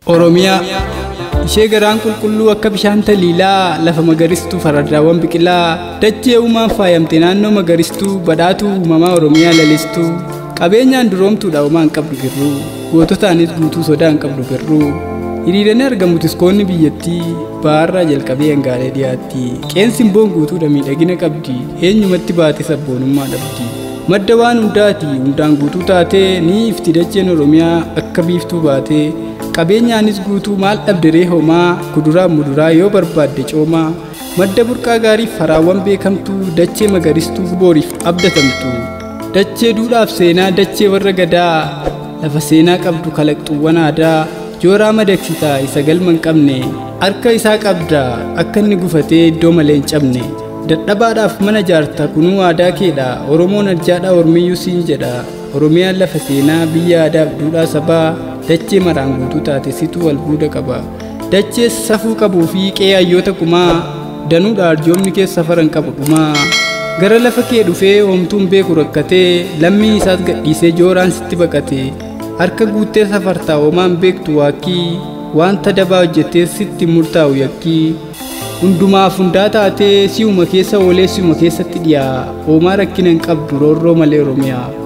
Oromiyaa ishee garaan qulqulluu akka bishaan taliilaa lafa magaristuu faradaawwan biqilaa dachee uumaan faayamte naannoo magaristuu badhaatuu uumamaa Oromiyaa lalistuu qabeenyaan duroomtuudha uumaan qabdu birruu goototaanis guutuu sodaan qabdu birruu hiriiranii argamu tiskoonni biyyattii baarraa jalqabee hangaalee dhiyaatti qeensi boon guutuudha miidhagina qabdi eenyumatti baate sabboonummaa dhabdi madda waan hundaati hundaan guutuu taatee ni ifti dacheen oromiyaa akka biiftuu baatee qabeenyaanis guutuu maal dhabderee homaa kuduraa muduraa yoo barbaadde coomaa madda burqaa gaarii faraawwan beekamtuu dachee magaristuu booriif abdatamtu dachee duudhaaf seenaa dachee warra gadaa lafa seenaa qabdu kalaqxuuwwan aadaa jooraa madaksitaa isa galma hin qabne harka isaa qabda akka inni gufatee iddoo malee hin cabne dadhabaadhaaf mana jaarta kunuu aadaa keedha oromoon arjaadhaa ormiyyuu siin jedha oromiyaan lafa seenaa biyya aadaaf duudhaa sabaa dachee maraan guutuu taate situu albuuda qaba dachee safuu qabuu fi qe'ee hayyoota kumaa danuudha arjoomni keessa safaran qabu dhumaa gara lafa kee dhufee homtuun beeku rakkatee lammii isaas gadhiisee jooraan sitti baqate harka guuttee safartaa hoomaan beektu waakkii wanta dabaa hojjettee sitti murtaa'u yakkii hundumaaf hundaa taatee si'uma keessa oolee si'uma keessatti dhiyaa hoomaa rakkina hin qabdu roorroo malee oromiyaa